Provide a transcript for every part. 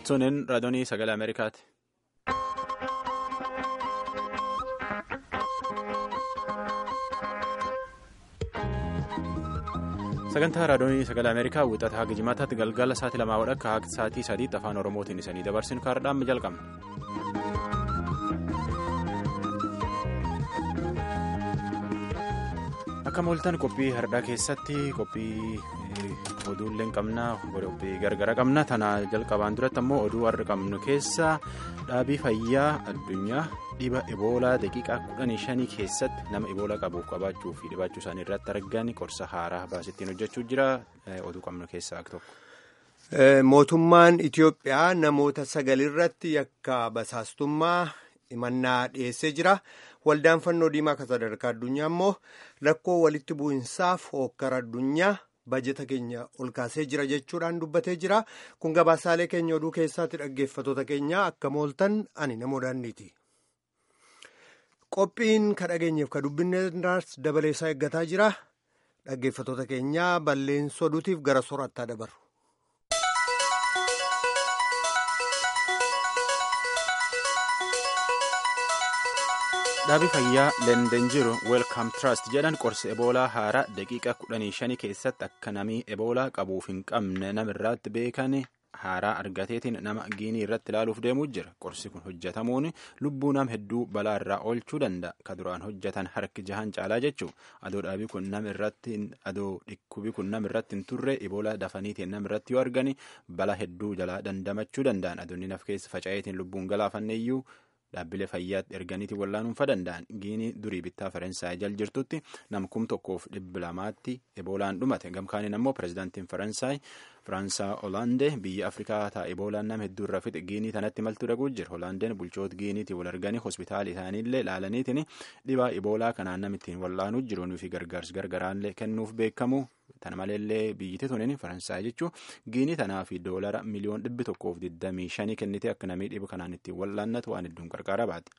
Sunin raadiyoonii sagalee Ameerikaati. sagantaa raadiyoonii sagalee ameerikaa wixata haga jimaataatti galgala sa'aatii lamaa wadhakka haga sa'aatii sadiitti afaan oromootiin isanii dabarsinu kaardhaan jalqabna. akka mooltan qophii hardhaa keessatti qophii oduullee qabna qophii gargara qabna tana jalqabaan duratti ammoo oduu har'a qabnu keessa dhaabii fayyaa addunyaa dhiba eboolaa daqiiqaa kudhanii shanii keessatti nama eboolaa qabuuf qabaachuu fi dhibaachuu isaanii irratti argan qorsa haaraa baasittiin hojjechuu jira oduu qabnu keessaa tokko. mootummaan itiyoophiyaa namoota sagalirratti yakka basaastummaa himannaa dhiyeessee jira. waldaan fannoo diimaa kan sadarkaa addunyaa immoo rakkoo walitti bu'insaaf hookkara addunyaa bajeta keenya ol kaasee jira jechuudhaan dubbatee jira kun gabaasaalee keenya oduu keessaatti dhaggeeffatoota keenya akka mooltan ani namoo daandiiti. qophiin ka dhageenyeef ka dubbinneerraas dabaleessaa eeggataa jira dhaggeeffatoota keenya balleensoo oduutiif gara soorattaa dabaru. dhaabii fayyaa lenden jiru weelkaam trust jedhan qorsa eboolaa haaraa daqiiqa kudhanii shanii keessatti akka namni eboolaa qabuuf hin qabne namirraatti beekan haaraa argateetiin nama giinii irratti ilaaluuf deemuu jira qorsi kun hojjetamuun lubbuu nam hedduu balaa irraa oolchuu danda'a ka duraan hojjetan harki jahan caalaa jechuu adoo dhaabii kun nam irratti adoo dhikkubii kun nam irratti hin turre eboolaa dafaniitiin nam irratti yoo argani balaa hedduu jalaa dandamachuu danda'an adoonni naf keessa faca'eetiin lubbuun galaafanneeyyuu. dhaabbilee fayyaatti erganiitiin wallaanuunfa danda'an giinii durii bittaa faransaay jal jirtutti namkum tokkoof dhibba lamaatti eboolaan dhumate gamkaaniin ammoo pirezidaantiin faransaay firaansaa olaandee biyya afrikaa ta'a eboolaan nama hedduu irra fixe giinii tanatti maltuu dhaguu jira olaandeen bulchoota giiniitii wal arganii hospitaala isaaniillee laalaniitiin dhibaa eboolaa kanaan namittiin wallaanuu jiruunii fi gargaarsi gargaraallee kennuuf beekamu. Tana maleellee biyyatti tuniin faransaay jechuun giinii tanaa fi doolara miliyoon dhibbi tokkoof digdamii shanii kennite akka namni dhibu kanaan ittiin wallaannatu waan hedduun qarqara baate.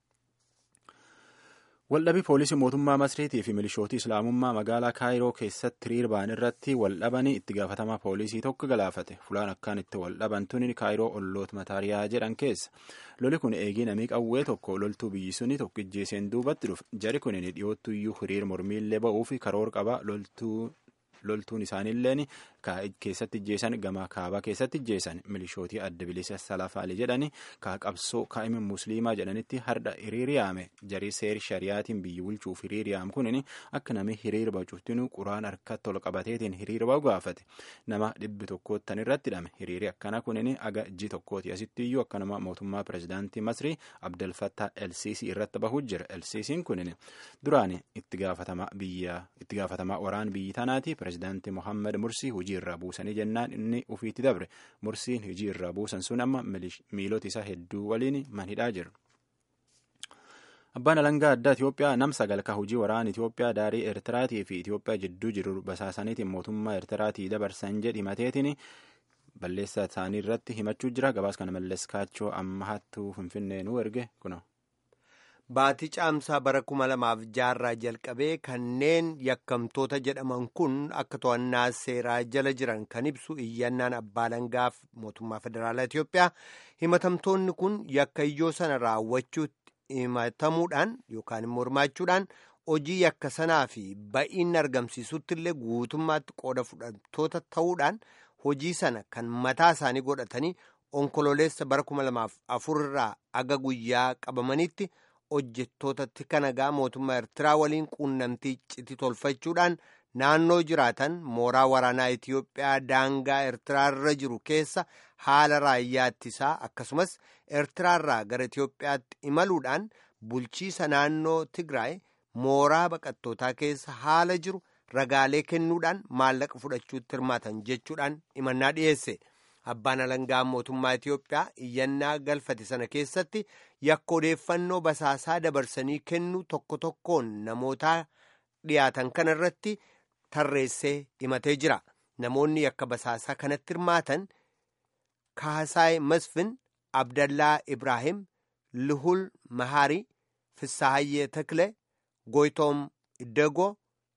Waldhabii poolisii mootummaa Masriitii fi milishootii Islaamummaa magaalaa Kaayiroo keessatti hiriirbaan irratti waldhabanii itti gaafatamaa poolisii tokko galaafate. Fulaan akkaan itti waldhaban tuni Kaayiroo olloota mataariyaa jedhan keessa. Loli kun eegii namii qawwee tokko loltuu biyyi suni tokko ijjeeseen duubatti dhufe. Jari kun dhiyoottu iyyuu hiriir mormiillee ba'uu fi karoora qaba loltuu. loltuun isaaniilleen keessatti ijjeessan gama kaabaa keessatti ijjeessan milishootii adda bilisa salafaalii jedhani kaa qabsoo kaa'ima musliimaa jedhanitti har'a hiriiriyaame jarii seeri shariyaatiin biyyi bulchuuf hiriiriyaam kunin akka namni hiriira bacuuttinu quraan harkatti ol qabateetiin hiriira ba'u gaafate nama dhibbi tokkoottan irratti hidhame hiriiri akkana kunin aga ji tokkooti asitti iyyuu akkanuma mootummaa pirezidaantii masrii abdelfattaa elsiisii irratti bahuu jira elsiisiin kunin duraan itti gaafatamaa waraan biyyi tanaati pirezidaantii mohaammed mursii hojii irraa buusanii jennaan inni ufiitti dabre mursiin hojii irraa buusan sun amma miilota isaa hedduu waliin manhidhaa jiru. Abbaan alangaa addaa Itoophiyaa nam sagalkaa hojii waraana Itoophiyaa daarii Eertiraatii fi Itoophiyaa jidduu jiru basaasaniitiin mootummaa Eertiraatii dabarsan jedhi mateetiin balleessaa isaanii irratti himachuu jira. Gabaas kana mallees kaachoo amma hattuu finfinnee nu erge kuno. Baatii caamsaa bara kuma lamaaf jaarraa jalqabee kanneen yakkamtoota jedhaman kun akka to'annaa seeraa jala jiran kan ibsu iyyannaan abbaa alangaaf mootummaa federaalaa Itoophiyaa himatamtoonni kun yakka iyyoo sana raawwachuutti himatamuudhaan yookaan immoo hirmaachuudhaan hojii yakka sanaa fi ba'iin argamsiisutti illee guutummaatti qooda fudhattoota ta'uudhaan hojii sana kan mataa isaanii godhatanii onkololeessa bara kuma lamaaf afur irraa aga guyyaa qabamanitti. hojjettootatti kanagaa mootummaa Eertiraa waliin quunnamtii iccitii tolfachuudhaan naannoo jiraatan mooraa waraanaa Itiyoophiyaa daangaa Eertiraarra jiru keessa haala raayyaa ittisaa akkasumas Eertiraarraa gara Itiyoophiyaatti imaluudhaan bulchiisa naannoo Tigraay mooraa baqattootaa keessa haala jiru ragaalee kennuudhaan maallaqa fudhachuutti hirmaatan jechuudhaan himannaa dhiyeesse. Abbaan alangaa mootummaa Itiyoophiyaa iyyannaa galfate sana keessatti yakka odeeffannoo basaasaa dabarsanii kennuu tokko tokkoon namoota dhiyaatan kana irratti tarreessee himatee jira. Namoonni yakka basaasaa kanatti hirmaatan Kaasaay Masfin, Abdallaa Ibrahim, Luhul Maharii, Fissaahayyee Takle, Goytoom Iddagoo,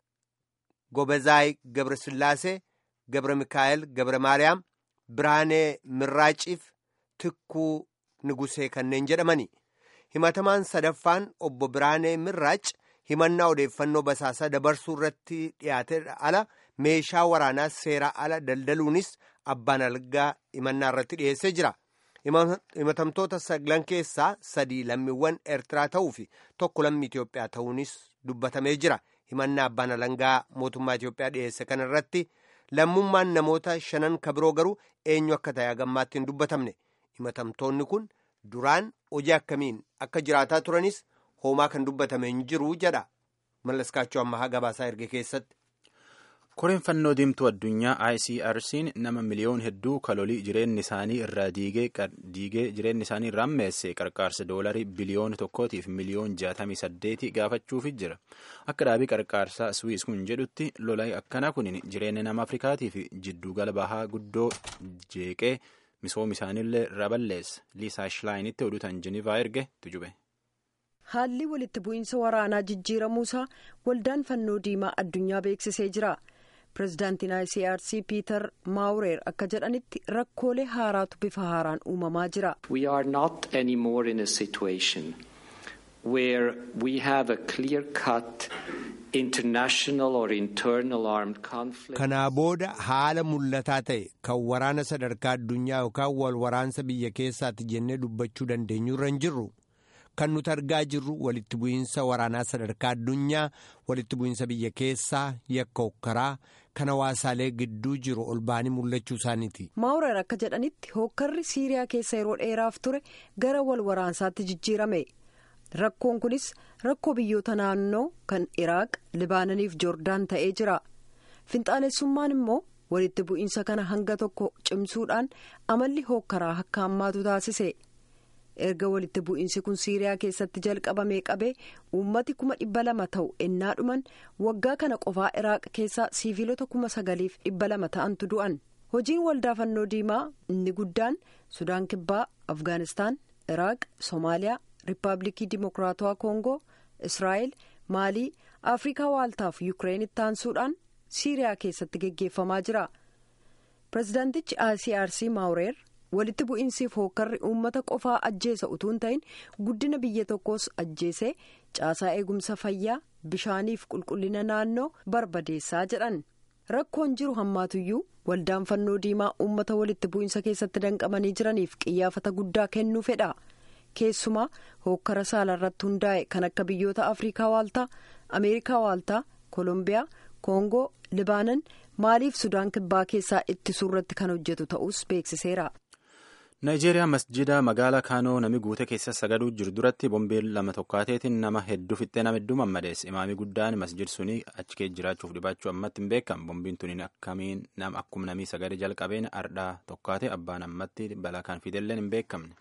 Gobezaay Gabrasillaasee, Gabra Mikaa'el Gabra Maariyaam. Biraanee Mirraaciif tikkuu nugusee kanneen jedhamani himatamaan sadaffaan obbo Biraanee Mirraac himannaa odeeffannoo basaasaa dabarsuu irratti dhiyaate ala meeshaa waraanaa seeraa ala daldaluunis abbaan alangaa himannaa irratti dhiyeessee jira. himatamtoota saglan keessaa sadii lammiiwwan eertiraa ta'uu fi tokko lammii Itoophiyaa ta'uunis dubbatamee jira himannaa abbaan alangaa mootummaa Itoophiyaa dhiyeesse kana irratti lammummaan namoota shanan kabiroo garuu eenyu akka ta'e hagammaatti hin dubbatamne himatamtoonni kun duraan hojii akkamiin akka jiraataa turanis hoomaa kan dubbatame hin jiru jedha mallaskaachuu ammahaa gabaasaa erge keessatti. koreen fannoo diimtuu addunyaa icrc'n nama miliyoon hedduu kalolii jireenyi isaanii irraa diigee jireenyi isaanii irraa meesse qarqaarsa doolarii biliyoona tokkootiif miliyoon jaatamii saddeeti gaafachuufi jira akka dhaabii qarqaarsaa swiis kun jedhutti lolaa akkanaa kun jireenya nama afrikaatiif jiddugala bahaa guddoo jeeqee misooma isaaniillee irraa balleessa liisaa shilaayiinitti oduutan jenivaa erge tujube. haalli walitti bu'iinsa waraanaa jijjiiramuusaa waldaan fannoo diimaa addunyaa beeksisee jira. pirezidaantiin icrc piiter maawureer akka jedhanitti rakkoolee haaraatu bifa haaraan uumamaa jira. we are not anymore in a situation where we have a clear cut international or internal armed conflict. kanaa booda haala mul'ataa ta'e kan waraana sadarkaa addunyaa yookaan wal waraansa biyya keessaatti jennee dubbachuu dandeenyu irra hin jirru. kan nuti argaa jirru walitti bu'iinsa waraanaa sadarkaa addunyaa walitti bu'iinsa biyya keessaa yakka hokkaraa kan hawaasaalee gidduu jiru ol ba'anii mul'achuu isaaniiti. maawureer akka jedhanitti hokkarri siiriyaa keessa yeroo dheeraaf ture gara wal waraansaatti jijjiirame rakkoon kunis rakkoo biyyoota naannoo kan iraaq libaananiif joordaan ta'ee jira finxaalessummaan immoo walitti bu'iinsa kana hanga tokko cimsuudhaan amalli hokkaraa akka hammaatu taasise. erga walitti bu'iinsi kun siiriyaa keessatti jalqabamee qabee uummati kuma dhibba lama ta'u ennaa dhuman waggaa kana qofaa iraaq keessaa siiviilota kuma sagaliif dhibba lama ta'antu du'an hojiin waldaa fannoo diimaa inni guddaan sudaan kibbaa afgaanistaan iraaq soomaaliyaa riippaabilikii dimokiraatawaa koongoo israa'el maalii afrikaa waaltaaf yukireenitti aansuudhaan siiriyaa keessatti geggeeffamaa jira pirezidaantichi icrc maawureer. walitti bu'iinsiif hookkarri uummata qofaa ajjeesa utuu hin ta'in guddina biyya tokkoos ajjeesee caasaa eegumsa fayyaa bishaaniif qulqullina naannoo barbadeessaa jedhan rakkoon jiru hammaatuyyuu waldaan fannoo diimaa uummata walitti bu'iinsa keessatti danqamanii jiraniif qiyyaafata guddaa kennuu fedha keessumaa hookkara saala irratti hundaa'e kan akka biyyoota afrikaa waaltaa ameerikaa waaltaa koolombiyaa koongoo libaanan maaliif sudaan kibbaa keessaa ittisuu irratti kan hojjetu ta'us beeksiseera. naayijeeriyaa masjida magaalaa kaanoo nami guute keessa sagaduu jiru duratti bombeen lama tokkaateetiin nama hedduu fixxee nama hedduu mammadeesse imaamii guddaan masjid suni achi keessa jiraachuuf dhibaachuu ammatti hin beekamu bombiin tuniin akkamiin akkuma namii sagade jalqabeen ardhaa tokkaate abbaan ammatti balaa kan fidelleen hin beekamne.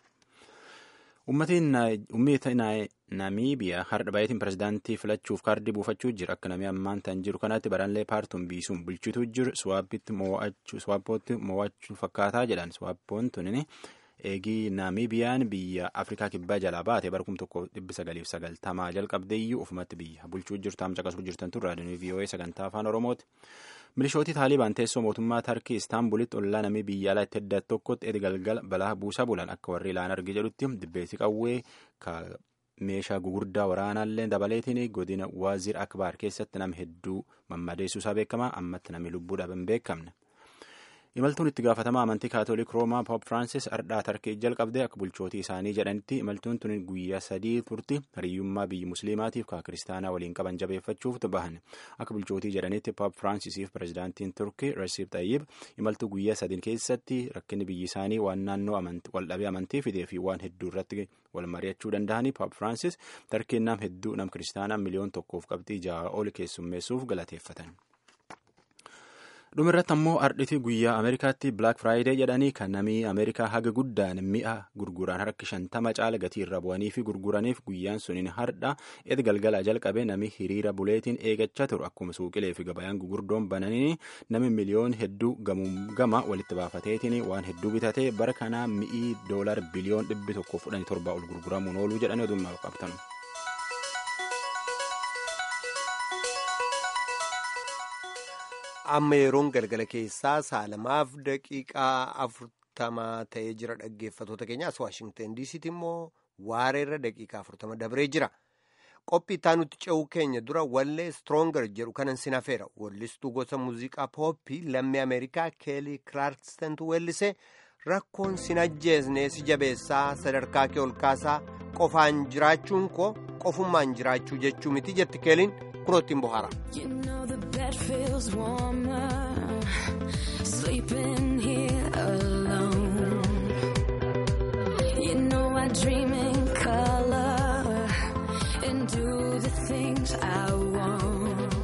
ummata namiibiyaa har'a baay'atiin pirezidaantii filachuuf kaardii buufachuu jira akka namni ammaan tan jiru kanaatti baranlee paartuun biisuun bulchituu jiru suwaappootti mo'achuu fakkaataa jedhan suwaappoon tunin eegii namiibiyaan biyya afrikaa kibbaa jalaa baate bara kum tokko dhibbi sagaliif sagaltamaa jalqabdeeyyuu ofumatti biyya bulchuu jirtu amma caqasuu jirtan turre raadiyoo vii'oo'ee sagantaa afaan oromooti. milishootii taalibaan teessoo mootummaa tarkii istaanbulitti ollaa namii biyya alaa itti adda tokkotti edi galgala balaa buusaa bulan akka warri ilaan arge jedhutti dibbeessi qawwee meeshaa gugurdaa waraanaallee dabaleetiin godina waazir akbaar keessatti nama hedduu mammadeessuusaa beekamaa ammatti namni lubbuu dhaban hin beekamne. imaltuun itti gaafatamaa amantii kaatolik roomaa poop firaansis ardhaa tarkii jalqabdee akka bulchootii isaanii jedhanitti imaltuun tun guyyaa sadii turti hariyyummaa biyyi musliimaatiif ka kiristaanaa waliin qaban jabeeffachuuf bahan akka bulchootii jedhanitti poop firaansiisiif pirezidaantiin turkii rasiib xayyib imaltuu guyyaa sadiin keessatti rakkinni biyyi isaanii waan naannoo waldhabee amantii fidee fi waan hedduu irratti wal mari'achuu danda'anii poop firaansis tarkiin nam hedduu nam kiristaanaa miliyoon tokkoof qabxii ja'a ol keessummeessuuf galateeffatan. dhumirratti ammoo ardhitii guyyaa ameerikaatti black friday jedhanii kan namii ameerikaa haga guddaan mi'a gurguran harka shantama caala gatii irra bu'anii fi gurguraniif guyyaan suniin hardha edi galgala jalqabe nami hiriira buleetiin eegachaa turu akkuma suuqilee fi gabayaan gugurdoon bananii nami miliyoon hedduu gama walitti baafateetiin waan hedduu bitatee bara kanaa mi'ii doolar biliyoon dhibbi tokko fudhanii torba ol gurguramuun ooluu jedhanii odummaa qabatan. amma yeroon galgala keessaa saalamaaf daqiiqaa afurtamaa ta'ee jira dhaggeeffatoota keenya as waashingtan diisiitti immoo waareerra daqiiqaa afurtama dabree jira qophii itti nutti ce'uu keenya dura wallee stronger jedhu kanan sin hafeera wallistuu gosa muuziqaa pooppii lammii ameerikaa keelii kiraarkistantu weellise rakkoon sin ajjeesne si jabeessaa sadarkaa kee ol kaasaa qofaan jiraachuun koo qofummaan jiraachuu jechuu miti jetti keeliin kunoo ittiin bohaara. You know the bed feels warmer sleeping here alone. You know I dream in color and do the things I want.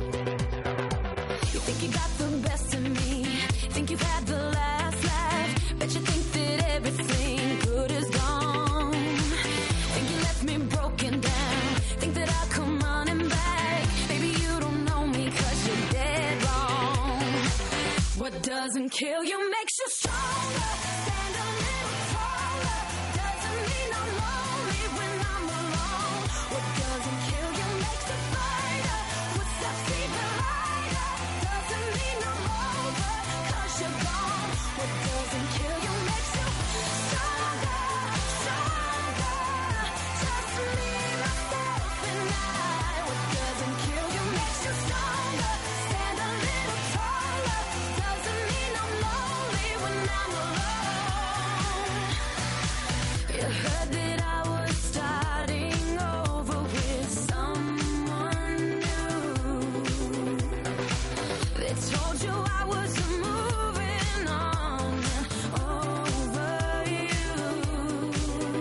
You think you got the best of me, think you've had the last laugh, bet you think that everything good is gone. Think you left me broken down, think that I'll come running back. Baby, you don't know me cause you're dead wrong. What doesn't kill you makes you stronger. Stand a little taller. Doesn't mean I'm lonely when I'm alone. What doesn't kill you makes you fighter. Footsteps even lighter. Doesn't mean I'm over cause you're gone. What doesn't kill you makes you stronger, stronger. Just me, myself, and I. What doesn't kill you makes you stronger. Stand a little taller. Doesn't mean I'm lonely when I'm alone. You heard that I was starting over with someone new. They told you I was moving on over you.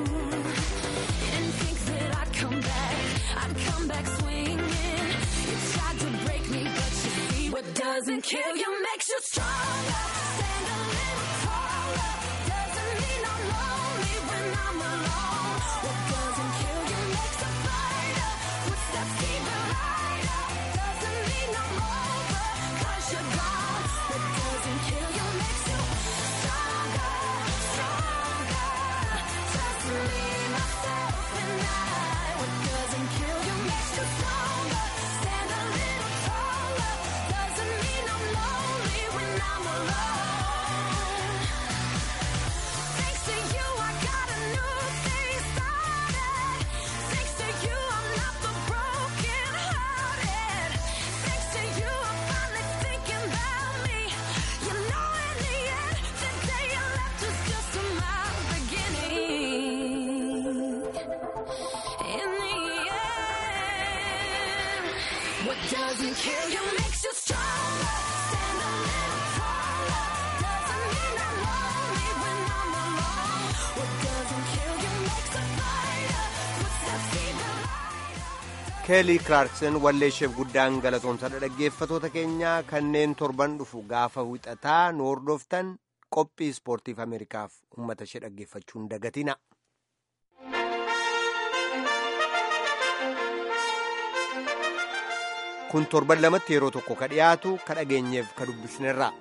You didn't think that I'd come back, I'd come back swinging. You tried to break me, but you see what doesn't kill you makes you stronger. Stand a little taller. Doesn't mean I'm lonely when I'm alone. What doesn't kill you makes a fighter. Footsteps even lighter. Doesn't mean I'm over cause you're gone. What doesn't kill you makes you stronger, stronger. Just me, myself, and I. What doesn't kill you makes you stronger. Stand a little taller. Doesn't mean I'm lonely when I'm alone. Thanks to you, I got a new thing started. Thanks to you, I'm not the broken hearted. Thanks to you, I'm finally thinking about me. You know, in the end, the day you left was just my beginning. In the end, what doesn't kill you makes you stronger. Stand a little taller. Doesn't mean I'm lonely when I'm alone. What doesn't kill you makes a fighter. Footsteps even lighter. keelii kiraarksen walleesheef guddaan galatoomsadha dhaggeeffatoota keenyaa kanneen torban dhufu gaafa wixataa nu hordoftan qophii ispoortiif ameerikaaf ummata ishee dhaggeeffachuun dagatina. kun torban lamatti yeroo tokko ka dhiyaatu ka dhageenyeef ka dubbisnerra.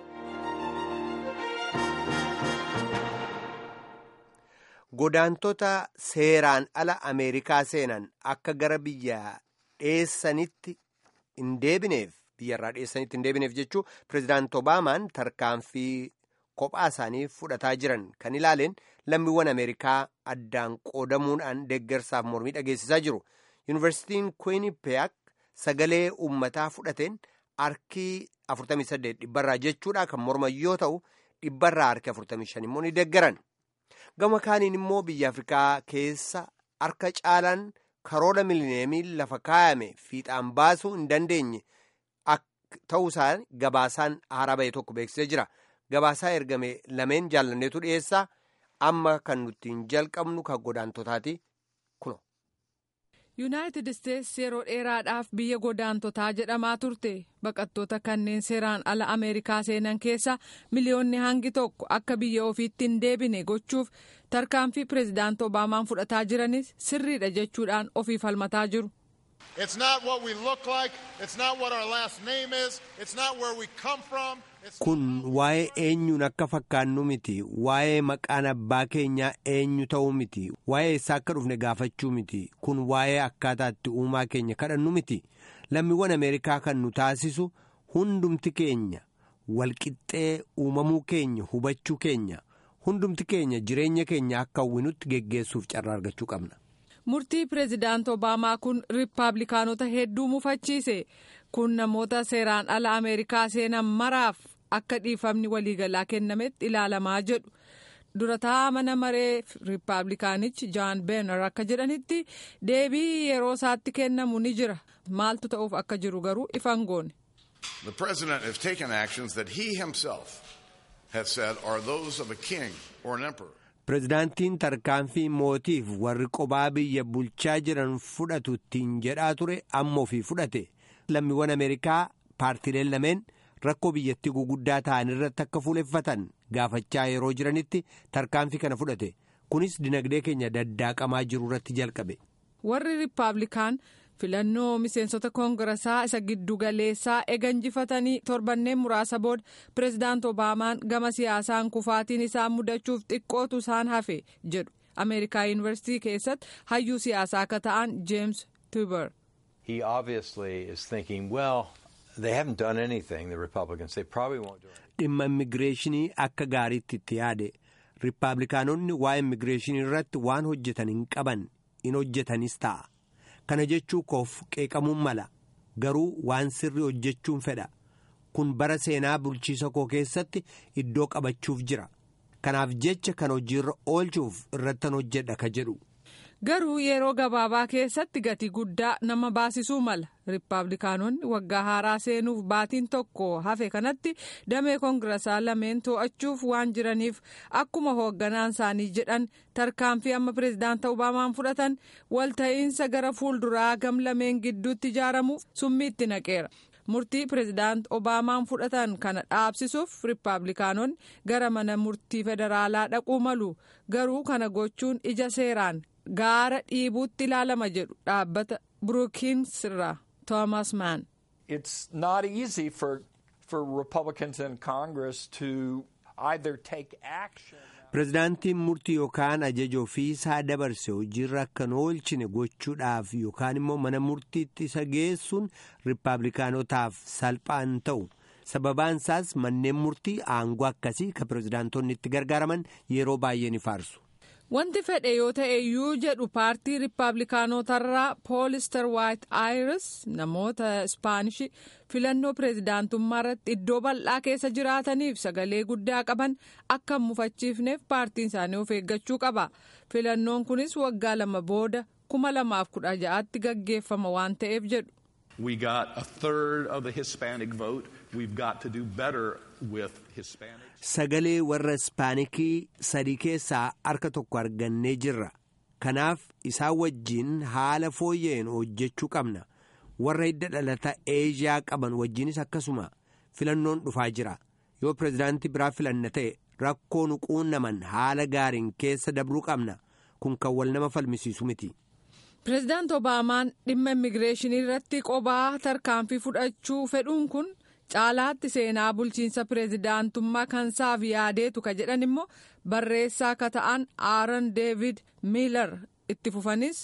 godaantota seeraan ala ameerikaa seenan akka gara biyya dheessanitti hin deebineef biyyarraa dheessanitti hin deebineef jechuu pirezidaant obaamaan tarkaanfii kophaa isaanii fudhataa jiran kan ilaaleen lammiiwwan ameerikaa addaan qoodamuudhaan deeggarsaaf mormii dhageessisaa jiru yuunivarsiitiin kuwinipeyak sagalee uummataa fudhateen harkii 48 dhibbarraa jechuudha kan morman yoo ta'u dhibbarraa harki 45 immoo ni deeggaran. gama kaaniin immoo biyya afrikaa keessa harka caalaan karoora milineemii lafa kaayame fiixaan baasuu hin dandeenye ta'uusaa gabaasaan haaraa ba'e tokko beeksisee jira gabaasaa ergame lameen jaallanneetu dhiyeessaa amma kan nuttiin jalqabnu kan godaantotaati kuno. yuunaayitid isteetsi yeroo dheeraadhaaf biyya godaantotaa jedhamaa turte baqattoota kanneen seeraan ala ameerikaa seenan keessa miliyoonni hangi tokko akka biyya ofiitti hin deebine gochuuf tarkaanfii pireezidaant obaamaan fudhataa jiranis sirriidha jechuudhaan ofii falmataa jiru. It's not what we look like. It's not what our last name is. It's not where we come from. It's kun waa'ee eenyuun akka fakkaannu miti waa'ee maqaan abbaa keenyaa eenyu ta'uu miti waa'ee eessaa akka dhufne gaafachuu miti kun waa'ee akkaataatti uumaa keenya kadhannu miti lammiiwwan ameerikaa kan nu taasisu hundumti keenya walqixxee uumamuu keenya hubachuu keenya hundumti keenya jireenya keenya akka hawwinutti geggeessuuf carraa argachuu qabna. murtii pireezidaant obaamaa kun riippaabilikaanota hedduu mufachiise kun namoota seeraan ala ameerikaa seenan maraaf akka dhiifamni waliigalaa kennametti ilaalamaa jedhu durataa mana maree riippaabilikaanichi jaan beenar akka jedhanitti deebii yeroo isaatti kennamu ni jira maaltu ta'uuf akka jiru garuu ifan goone. The president has taken actions that he himself has said are those of a king or an emperor. Pireezidaantiin tarkaanfii mootiif warri qobaa biyya bulchaa jiran fudhatu ittiin jedhaa ture amma ofii fudhate lammiiwwan Ameerikaa paartiileen lameen rakkoo biyyattii guguddaa ta'an irratti akka fuuleffatan gaafachaa yeroo jiranitti tarkaanfii kana fudhate kunis dinagdee keenya daddaaqamaa jiru irratti jalqabe. warri riippaabilikaan filannoo miseensota koongirasaa isa giddugaleessaa ega injifatanii torbanneen muraasa booda pireezidaant obaamaan gama siyaasaan kufaatiin isaan mudachuuf xiqqootu isaan hafe jedhu ameerikaa yuunivarsiitii keessatti hayyuu siyaasaa akka ta'an jeems tuuber. He obviously is thinking, well, they haven't done anything, the Republicans. They probably won't do anything. dhimma immigireeshinii akka gaariitti itti yaade riippaabilikaanonni waa'ee immigireeshinii irratti waan hojjetan hin qaban in hojjetanis ta'a kana jechuu koof qeeqamuun mala garuu waan sirrii hojjechuun fedha kun bara seenaa bulchiisa koo keessatti iddoo qabachuuf jira kanaaf jecha kan hojiirra oolchuuf irrattan hojjedha ka jedhu. garuu yeroo gabaabaa keessatti gatii guddaa nama baasisuu mala riippaabilikaanonni waggaa haaraa seenuuf baatiin tokko hafe kanatti damee koongirasaa lameen to'achuuf waan jiraniif akkuma hoogganaan isaanii jedhan tarkaanfii amma pireezidaanta obaamaan fudhatan walta'iinsa gara fuulduraa gam lameen gidduutti ijaaramuuf summii itti naqeera. murtii pireezidaant obaamaan fudhatan kana dhaabsisuuf riippaabilikaanonni gara mana murtii federaalaa dhaquu malu garuu kana gochuun ija seeraan. gaara dhiibuutti ilaalama jedhu dhaabbata brookings irraa toomas maan. It's not easy for for Republicans in Congress to either take action. Pireezidaantiin murtii yookaan ajaja ofiisaa dabarse hojiirra akka hin oolchine gochuudhaaf yookaan immoo mana murtiitti isa geessuun riippaabilikaanotaaf salphaan ta'u. Sababaan isaas manneen murtii aangoo akkasii kan pireezidaantonni itti gargaaraman yeroo baay'ee ni faarsu. Wanti fedhe yoo ta'e iyyuu jedhu paartii riippaabilikaanotarraa poolister waayit aayiris namoota ispaanishii filannoo pireezidaantummaa irratti iddoo bal'aa keessa jiraataniif sagalee guddaa qaban akka hin mufachiifneef paartiin isaanii of eeggachuu qaba. Filannoon kunis waggaa lama booda kuma lamaaf kudha ja'aatti gaggeeffama waan ta'eef jedhu. We got a third of the Hispanic vote. We've got to do better with Hispanics. Sagalee warra Ispaanikii sadii keessaa harka tokko argannee jirra. Kanaaf isaan wajjin haala fooyya'een hojjechuu qabna. Warra hidda dhalata Eeshiyaa qaban wajjinis akkasuma filannoon dhufaa jira. Yoo pireezidaantii biraa filanna ta'e rakkoo nu quunnaman haala gaariin keessa dabruu qabna. Kun kan wal nama falmisiisu miti. Pireezidaant Obaamaan dhimma immigireeshinii irratti qobaa tarkaanfii fudhachuu fedhuun kun caalaatti seenaa bulchiinsa pireezidaantummaa kan isaaf yaadeetu ka jedhan immoo barreessaa ka ta'an aaron deevid miilar itti fufanis.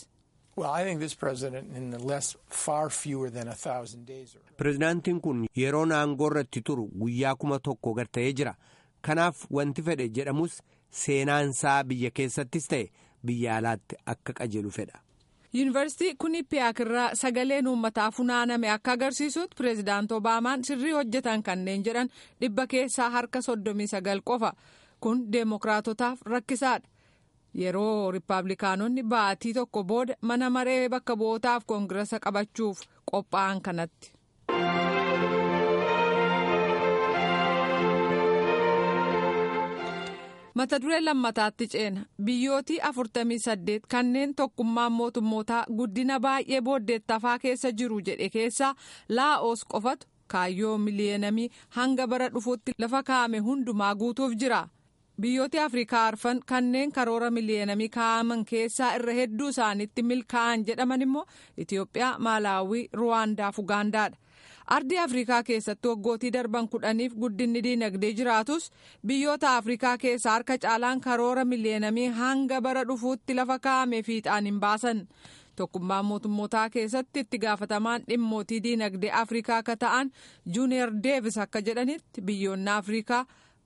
Pireezidaantiin kun yeroo aangoo irratti turu guyyaa kuma tokko gad ta'ee jira. Kanaaf wanti fedhe jedhamus seenaansaa biyya keessattis ta'e biyya alaatti akka qajeelu fedha. yuunivarsiitii Quinnipiaak irraa sagaleen uummataa funaaname akka agarsiisutti pireezidaant obaamaan sirrii hojjetan kanneen jedhan dhibba keessaa harka soddomii sagal qofa kun deemokiraatotaaf rakkisaadha yeroo riippaabilikaanonni baatii tokko booda mana maree bakka bu'ootaaf koongirasa qabachuuf qophaa'an kanatti. mata duree lammataatti ceena biyyootii afurtamii saddeet kanneen tokkummaan mootummootaa guddina baay'ee booddeettafaa keessa jiru jedhe keessaa laa'oos qofatu kaayyoo miliyoonamii hanga bara dhufuutti lafa kaa'ame hundumaa guutuuf jira biyyooti afrikaa arfan kanneen karoora miliyoonamii kaa'aman keessaa irra hedduu isaaniitti milkaa'an jedhaman immoo itiyoophiyaa maalaawii ruwaandaaf ugaandaadha. ardii afrikaa keessatti waggootii darban kudhaniif guddinni diinagdee jiraatus biyyoota afrikaa keessaa harka caalaan karoora miliyoonamii hanga bara dhufuutti lafa kaa'ame fiixaan hin baasan tokkummaan mootummootaa keessatti itti gaafatamaan dhimmootii diinagdee afrikaa akka ta'an juuniyer deevis akka jedhanitti biyyoonni afrikaa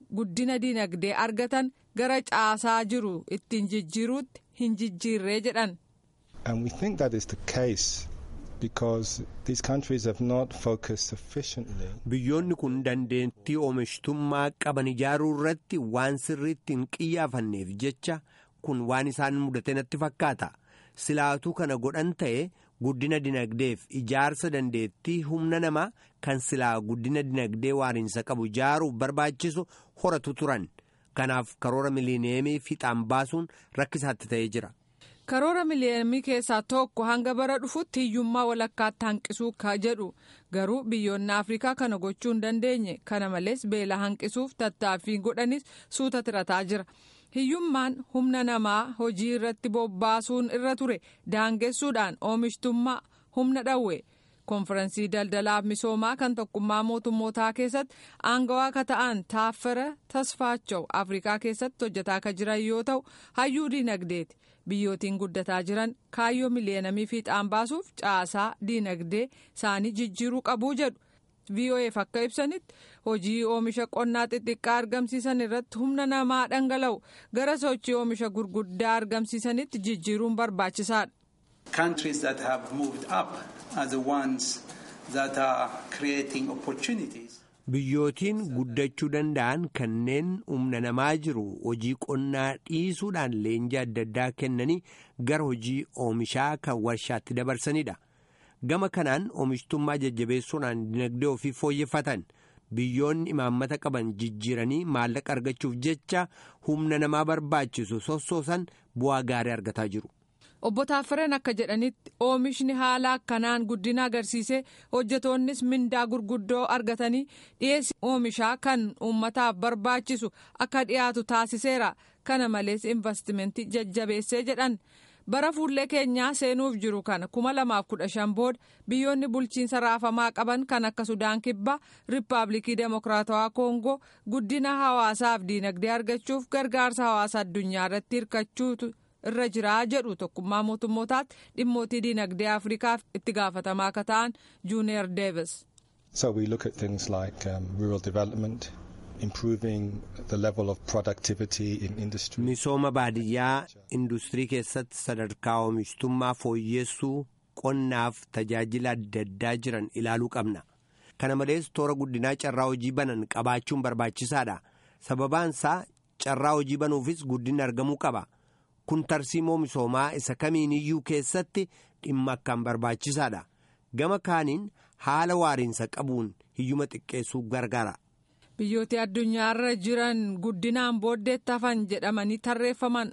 guddina dinagdee argatan gara caasaa jiru ittiin jijjiiruutti hin jijjiirree jedhan. And we think that is the case because these countries have not focused sufficiently. Biyyoonni kun dandeettii oomishtummaa qaban ijaaruu irratti waan sirriitti hin qiyyaafanneef jecha kun waan isaan mudate natti fakkaata. Silaatuu kana godhan ta'e guddina dinagdeef ijaarsa dandeettii humna namaa kan silaa guddina dinagdee waariinsa qabu ijaaruuf barbaachisu horatu turan. Kanaaf karoora miliineemii fiixaan baasuun rakkisaatti ta'ee jira. karoora miliineemii keessaa tokko hanga bara dhufutti hiyyummaa walakkaatti hanqisuu ka jedhu garuu biyyoonni afrikaa kana gochuu hin dandeenye kana malees beela hanqisuuf tattaaffii godhanis suuta tirataa jira hiyyummaan humna namaa hojii irratti bobbaasuun irra ture daangessuudhaan oomishtummaa humna dhawwe konfiraansii daldalaaf misoomaa kan tokkummaa mootummootaa keessatti aangawaa akka ta'an taaffara tasfaachaw afrikaa keessatti hojjetaa akka jiran yoo ta'u hayyuu diinagdeeti. biyyootiin guddataa jiran kaayyoo miliyoonamii fiixaan baasuuf caasaa diinagdee isaanii jijjiiruu qabuu jedhu voaf akka ibsanitti hojii oomisha qonnaa xixiqqaa argamsiisan irratti humna namaa dhangala'u gara sochii oomisha gurguddaa argamsiisanitti jijjiiruun barbaachisaadha. countries that have moved up are the ones that are creating opportunities. Biyyootiin guddachuu danda'an kanneen humna namaa jiru hojii qonnaa dhiisuudhaan leenjii adda addaa kennanii gara hojii oomishaa kan warshaatti dabarsanidha. Gama kanaan oomishtummaa jajjabeessuudhaan dinagdee ofii fooyyeffatan biyyoonni imaammata qaban jijjiiranii maallaqa argachuuf jecha humna namaa barbaachisu sossoosan bu'aa gaarii argataa jiru. obbo Taaffareen akka jedhanitti oomishni haala akkanaan guddina agarsiisee hojjetoonnis mindaa gurguddoo argatanii dhiyeessi oomishaa kan uummataaf barbaachisu akka dhiyaatu taasiseera kana malees investimentii jajjabeessee jedhan bara fuullee keenyaa seenuuf jiru kana kuma lamaaf kudha shan booda biyyoonni bulchiinsa raafamaa qaban kan akka sudaan kibbaa riippaabilikii demokiraatawaa koongoo guddina hawaasaaf diinagdee argachuuf gargaarsa hawaasa addunyaa irratti hirkachuutu. irra jiraa jedhu tokkummaa mootummootaatti dhimmootii diinagdee afrikaaf itti gaafatamaa akka ta'an juuniyer deevis. So we look at things like um, rural development, improving the level of productivity in industry. Misooma baadiyyaa industirii keessatti sadarkaa oomishtummaa fooyyessuu qonnaaf tajaajila adda addaa jiran ilaaluu qabna. Kana malees toora guddinaa carraa hojii banan qabaachuun barbaachisaadha. Sababaansaa carraa hojii banuufis guddinni argamuu qaba. kun tarsiimoo misoomaa isa kamiiniyyuu keessatti dhimma akkaan barbaachisaadha gama kaaniin haala waariinsa qabuun hiyyuma xiqqeessuu gargaara. biyyooti addunyaarra jiran guddinaan booddeetti hafan jedhamanii tarreeffaman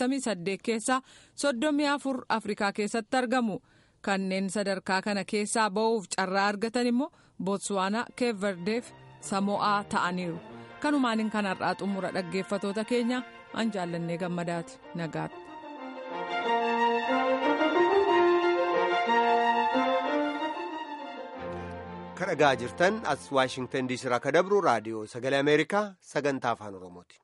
48 keessaa 34 afrikaa keessatti argamu kanneen sadarkaa kana keessaa ba'uuf carraa argatan immoo bootswaanaa keeverdeef samo'aa ta'aniiru kanumaaniin kanarraa xumura dhaggeeffatoota keenya. an jaallannee gammadaati nagaatti. kan dhagaa jirtan as waashingtan diisii irraa kan dabru raadiyoo sagalee ameerikaa sagantaa afaan oromooti.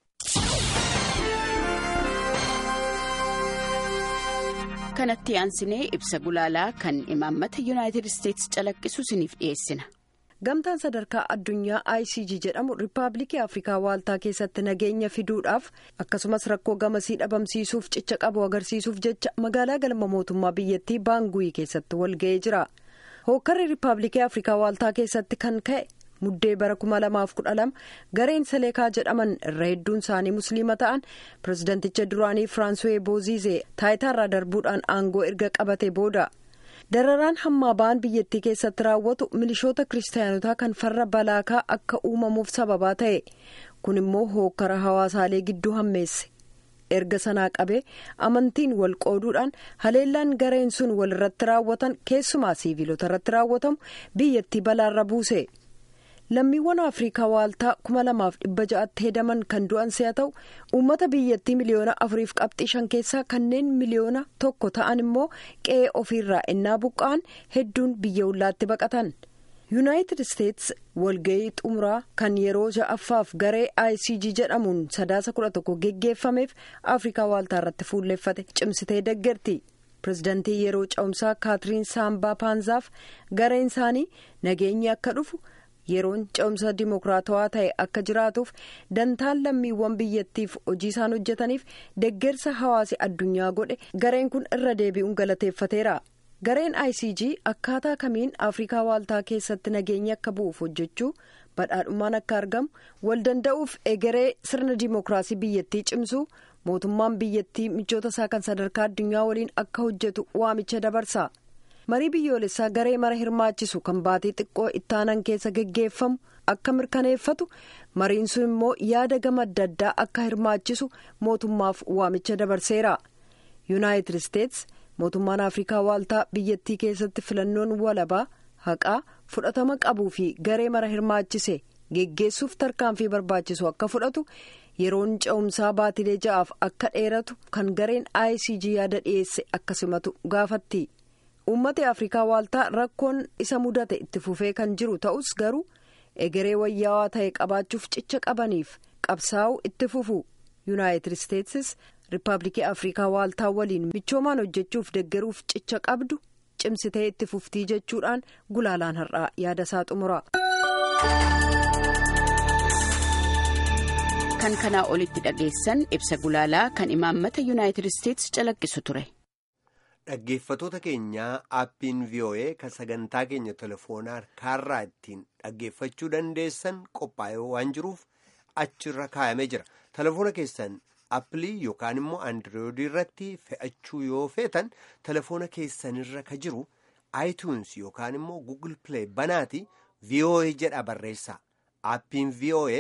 kanatti aansinee ibsa gulaalaa kan imaammata yuunaayitid isteetsi calaqqisu isiniif dhiyeessina. gamtaan sadarkaa addunyaa icg jedhamu riippaabilikii afrikaa waaltaa keessatti nageenya fiduudhaaf akkasumas rakkoo gamasii dhabamsiisuuf cicha qabu agarsiisuuf jecha magaalaa galma mootummaa biyyattii baanguyi keessatti walga'ee jira hookkarri riippaabilikii afrikaa waaltaa keessatti kan ka'e muddee bara 2012 gareen saleekaa jedhaman irra hedduun isaanii musliima ta'an pirezidanticha duraanii firaanswee booziizee taayitaarraa darbuudhaan aangoo erga qabate booda. dararaan hammaa ba'an biyyattii keessatti raawwatu milishoota kiristaanotaa kan farra balaakaa akka uumamuuf sababaa ta'e kun immoo hookkara hawaasaalee gidduu hammeesse erga sanaa qabee amantiin wal qooduudhaan haleellaan gareen sun wal irratti raawwatan keessumaa siiviilota irratti raawwatamu biyyattii balaarra buuse. lammiiwwan afriikaa waaltaa kuma lamaaf dhibba ja'atti hedaman kan du'an si'a ta'u uummata biyyattii miliyoona afuriif qabxii shan keessaa kanneen miliyoona tokko ta'an immoo qe'ee ofiirraa ennaa buqqa'an hedduun biyya ollaatti baqatan yuunaayitid isteetsi walga'ii xumuraa kan yeroo ja'affaaf garee icg jedhamuun sadaasa kudha tokko geggeeffameef afriikaa waaltaa irratti fuulleeffate cimsitee deggerti. pirezidantii yeroo ca'umsaa kaatiriin saambaa paanzaaf gareen isaanii nageenyi akka dhufu. yeroon ce'umsa dimokiraatawaa ta'e akka jiraatuuf dantaan lammiiwwan biyyattiif hojii isaan hojjetaniif deggersa hawaasi addunyaa godhe gareen kun irra deebi'uun galateeffateera. gareen icg akkaataa kamiin afrikaa waaltaa keessatti nageenyi akka bu'uuf hojjechuu badhaadhummaan akka argamu wal danda'uuf egeree sirna dimookiraasii biyyattii cimsuu mootummaan biyyattii michoota isaa kan sadarkaa addunyaa waliin akka hojjetu waamicha dabarsa marii biyyoolessaa garee mara hirmaachisu kan baatii xiqqoo ittaanan keessa geggeeffamu akka mirkaneeffatu mariin sun immoo yaada gama adda addaa akka hirmaachisu mootummaaf waamicha dabarseera yuunaayitid isteets mootummaan afrikaa waaltaa biyyattii keessatti filannoon walabaa haqaa fudhatama qabuu fi garee mara hirmaachise geggeessuuf tarkaanfii barbaachisu akka fudhatu yeroon ce'umsaa baatilee ja'aaf akka dheeratu kan gareen icg yaada dhiyeesse akka simatu gaafatti uummata afrikaa waaltaa rakkoon isa mudate itti fufee kan jiru ta'us garuu egeree wayyaawaa ta'e qabaachuuf cicha qabaniif qabsaa'uu itti fufu yuunaayitid isteetsis riippaabilikii afrikaa waaltaa waliin michoomaan hojjechuuf deggeruuf cicha qabdu cimsitee itti fuftii jechuudhaan gulaalaan har'aa yaada isaa xumura. kan kanaa olitti dhageessan ibsa gulaalaa kan imaammata yuunaayitid isteetsi calaqqisu ture. Dhaggeeffatoota keenyaa aappiin VOA kan sagantaa keenya telefoonaa harkaarraa ittiin dhaggeeffachuu dandeessan qophaa'ee waan jiruuf achirra kaayamee jira. Telefoona keessan appilii yookaan immoo andirooidii irratti fe'achuu yoo feetan telefoona keessanirra ka jiru iTunes yookaan immoo Google Play banaati VOA jedha barreessaa. Aappiin VOA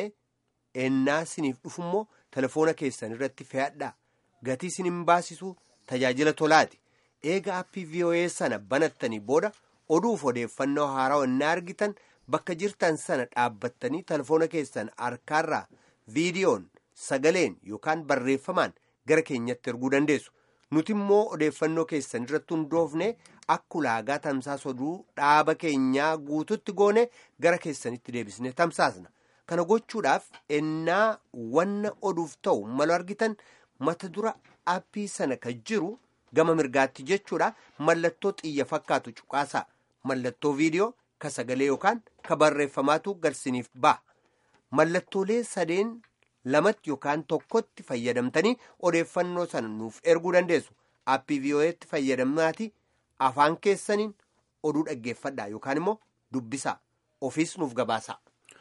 ennaa siniif dhufummoo telefoona keessanirratti fe'adhaa. Gatii sin hin baasisu tajaajila tolaati. eega aappii VOA sana banattanii booda oduuf odeeffannoo haaraa ennaa argitan bakka jirtan sana dhaabbattanii telefoona keessan harkaarraa viidiyoon sagaleen yookaan barreeffamaan gara keenyatti erguu dandeessu nuti immoo odeeffannoo keessan irratti hundoofne akka ulaagaa tamsaasa oduu dhaaba keenyaa guututti goone gara keessanitti deebisne tamsaasna kana gochuudhaaf ennaa wanna oduuf ta'u malu argitan mata dura aappii sana kan jiru. gama mirgaatti jechuudha mallattoo xiyya fakkaatu cuqaasaa mallattoo viidiyoo ka sagalee yookaan ka barreeffamaatu garsiniif ba'a mallattoolee sadeen lamatti yookaan tokkotti fayyadamtanii odeeffannoo sana nuuf erguu dandeessu aappii VOA'tti fayyadamnaati afaan keessaniin oduu dhaggeeffadhaa yookaan immoo dubbisaa ofiis nuuf gabaasaa.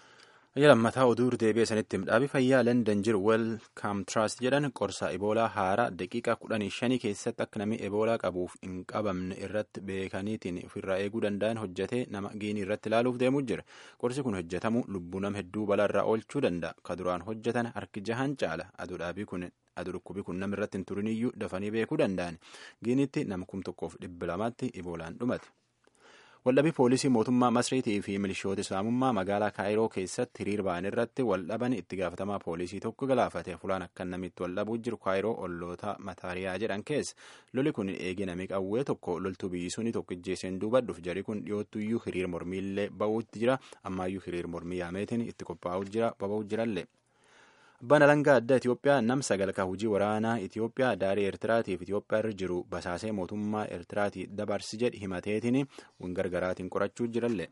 lammataa oduu deebi'ee sanitti dhaabi fayyaa landan jiru welkaam tiraast jedhan qorsa eboolaa haaraa daqiiqaa kudhanii shanii keessatti akka namni eboolaa qabuuf hin qabamne irratti beekaniitiin ofirraa eeguu danda'an hojjetee nama giinii irratti ilaaluuf deemuu jira qorsi kun hojjetamu lubbuu nama hedduu balaarraa oolchuu danda'a ka duraan hojjetan harki jahan caala aduu dhaabii kun aduu dhukkubii kun nama irratti hin turiniyyuu dafanii beekuu danda'an giiniitti nama kum tokkoof dhibba lamaatti eboolaan dhumate. waldhabii poolisii mootummaa masriitii fi milishoota islaamummaa magaalaa kaayiroo keessatti hiriir ba'an irratti waldhaban itti gaafatamaa poolisii tokko galaafate fulaan akka namitti waldhabuu jiru kaayiroo olloota mataariyaa jedhan keessa loli kun eegi namii qawwee tokko loltuu biyyi suni tokko ijjeeseen duubadhuuf jari kun dhiyoottuyyuu hiriir mormiillee ba'uutti jira ammaayyuu hiriir mormii yaameetiin itti qophaa'uu jira baba'uu jirallee. abbaan alangaa addaa Itoophiyaa nam sagalkaa hojii waraanaa Itoophiyaa daarii Eertiraatiif Itoophiyaa irra jiru basaasee mootummaa Eertiraatii dabarsi jedhi himateetiin gargaraatiin qorachuu jirallee.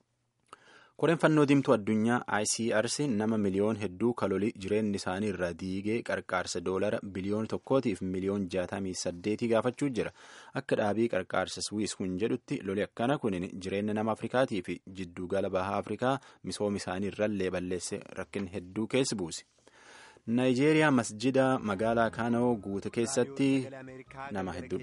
Koreen fannoo diimtuu addunyaa ICRC nama miliyoon hedduu kalolii jireenyi isaanii irraa diigee qarqaarsa doolara biliyoon tokkootiif miliyoon jaatamii saddeetii gaafachuu jira. Akka dhaabii qarqaarsa Swiss kun jedhutti loli akkana kun jireenya nama Afrikaatii fi jiddugala bahaa Afrikaa misooma isaanii irrallee balleesse rakkin hedduu keessa buuse. naayijeeriyaa masjida magaalaa kaanoo guute keessatti nama hedduu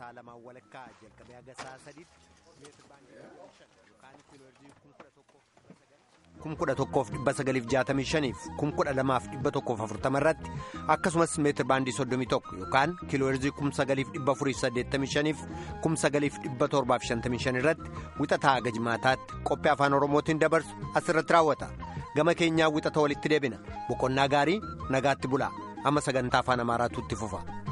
kum kudha tokkoof dhibba sagaliif jaatamii shaniif kum kudha lamaaf dhibba tokkoof afurtama irratti akkasumas meetir baandii soddomii tokko yookaan kiilooherzii kum sagaliif dhibba afuriif saddeettamii shaniif kum sagaliif dhibba torbaaf shantamii shan irratti wixataa haga jimaataatti qophii afaan oromootiin dabarsu asirratti raawwata gama keenyaa wixata walitti deebina boqonnaa gaarii nagaatti bulaa amma sagantaa afaan amaaraatu itti fufa.